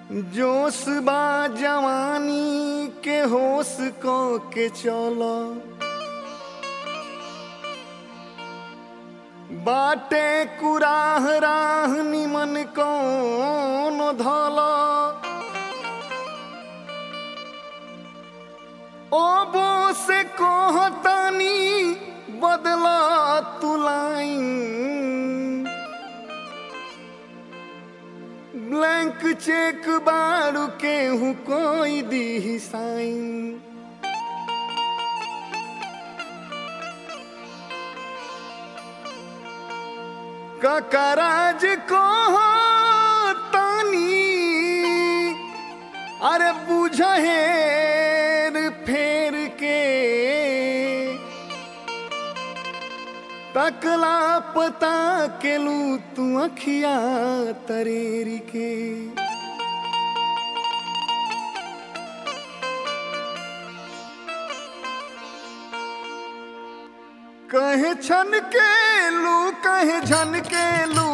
जोश बा जवानी के होश को के चलो बाटे कुराह राह निमन कौन धलो ओबो से कोहतानी बदला तुलाई ब्लैंक चेक बारू के हूँ कोई दी साइन ककराज को तानी अरे बुझहेर फेर के तकला पता के लू तू अखिया तरेरी के कहे छन के लू कहे झन के लू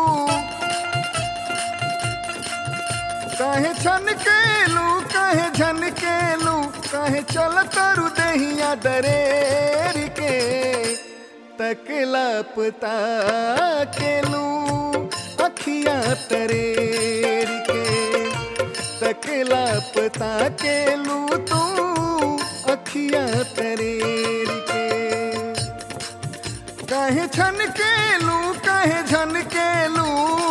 कहे छन के लू कहे झन के लू कहे चल तरु दहिया दरेर के तकला पता के लू अखिया तरेर के तकला पता के लू तू अखिया तरेर के कहे छन के लू कहे झन के लू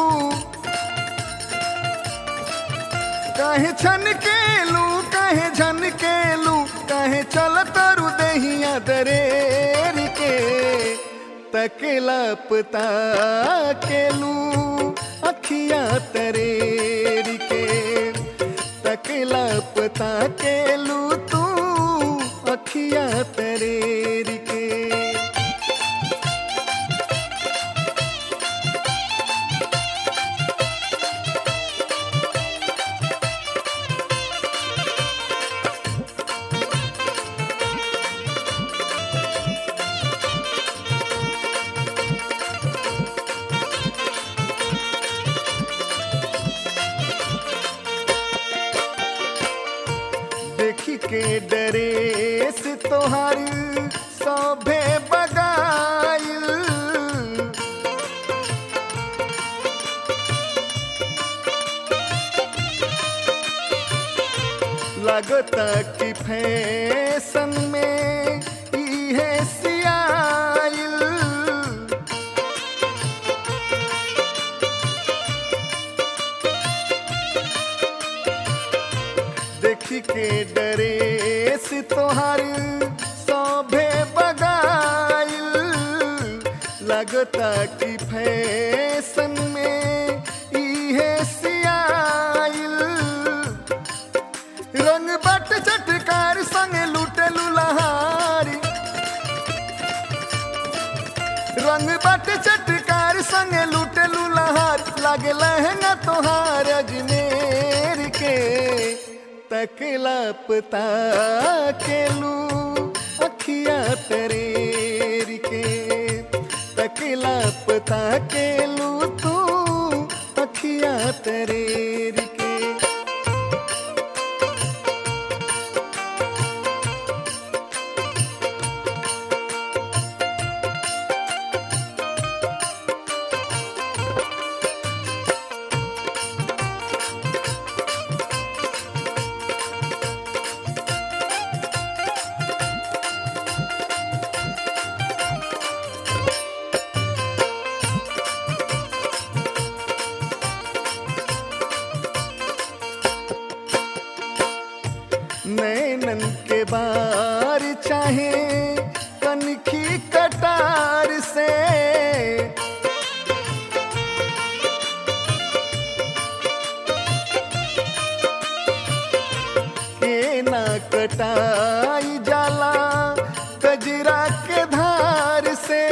कहे छन के लू कहे झन के लू कहे चल तरु दहिया दरेर के तकला पता के लू अखिया तरेर के तकला पता के लू तू अखिया तरेर के देखी के डरे से तोहार सभे बगाइल लगता कि फैशन में इहे सियाइल देखी के डरे से तोहार सभे बगाइल लगता कि फैशन में इहे सियाइल रंग बट चटकार संग लूटे लुलहारी रंग बट चटकार संग लूटे लुलहार लागे लहंगा तोहार अजमेर के तकला पता के लू अखिया तरेर के तकला पता के लू तू अखिया तरेर के नैनन के बार चाहे कनखी कटार से के ना कटाई जाला कजरा के धार से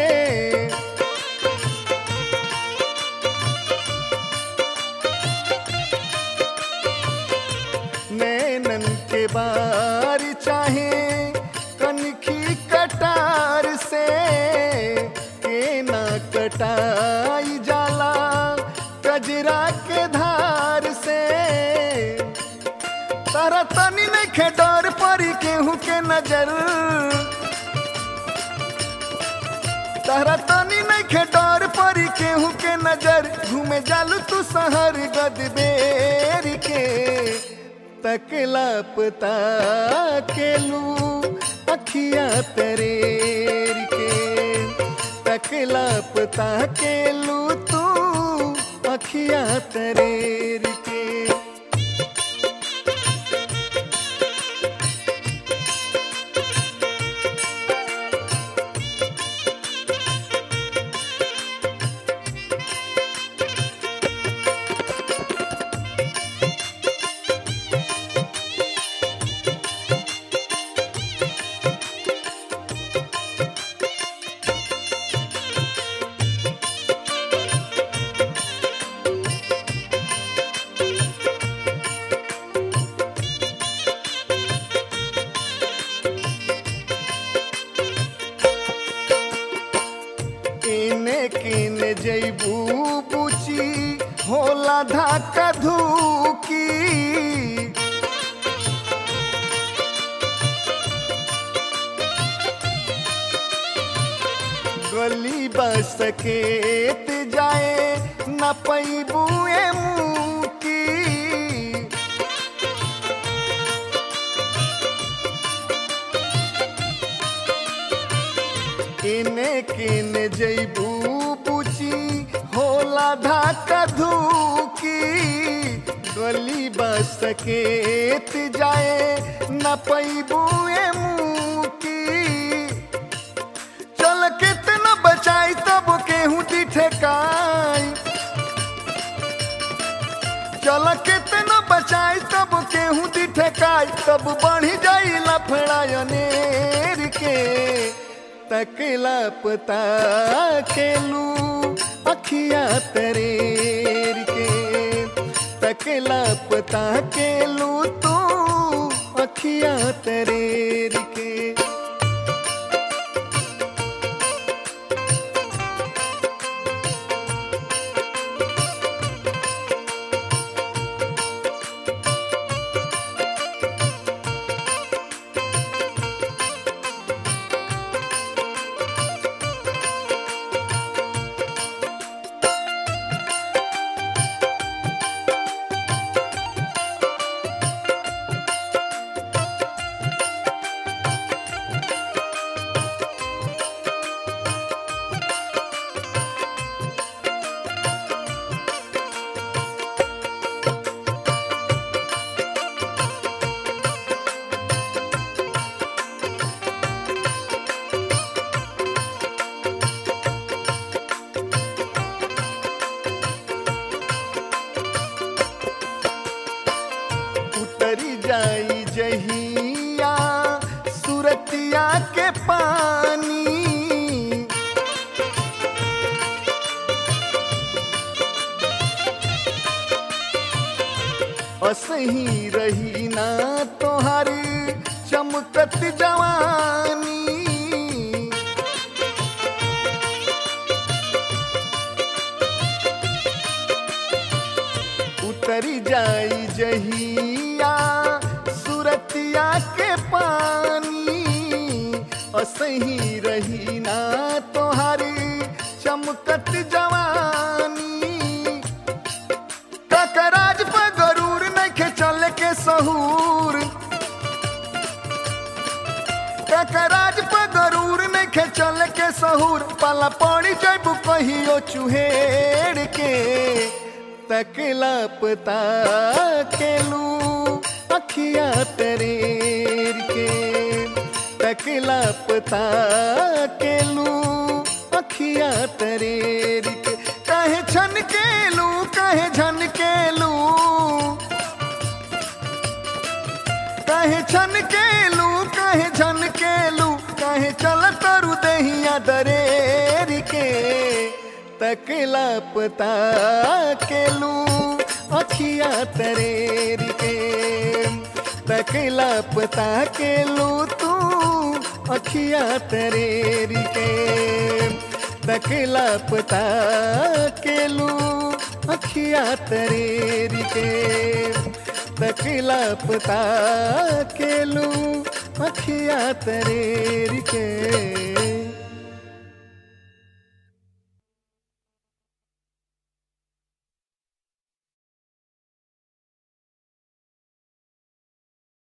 नैनन के बार चाहे कनखी कटार से के ना कटाई जाला कजरा के धार से तनी नहीं डर परी केहू के नजर तहरा तनी नहीं डर परी केहू के नजर घूमे जालू तू शहर गदबेर के तकला पता केलू अखिया तरेर के तकला पता केलू तू अखिया तरेर के इने किने जैबू बुची होला धाका धूकी गली बस सकेत जाए न पैबू की इने किने जैबू बुची होला धाका धूकी गली बस सकेत जाए न पैबू की चल कितना बचाई तब केहू दी ठेकाई चल कितना बचाई तब केहू दी ठेकाई तब बढ़ी जाई लफड़ायनेर के तकला पता केलू अखिया तरेर के तकला पता केलू तू अखिया तरेर के उतरी जाई जहिया सुरतिया के पानी असही रही ना तोहारी चमकत जवानी उतरी जाई जहिया सुरतिया के पानी असही रही ना तोहारी चमकत जवानी ककराज पर गरूर नखे चल के सहूर ककराज पर गरूर नखे चल के सहूर पाला पड़ी जब कहियो चुहेड़ के तकला पता केलू अखिया तरेर के तकला पता केलू अखिया तरेर के कहे छन केलू कहे झन केलू कहे छन केलू कहे झन केलू कहे चल तरु दहिया दरेर के तकला पता केलू अखिया तरेर के तकला पता केलू तू अखिया तरेर के तकला पता केलू अखिया तरेर के तकला पता केलू अखिया तरेर के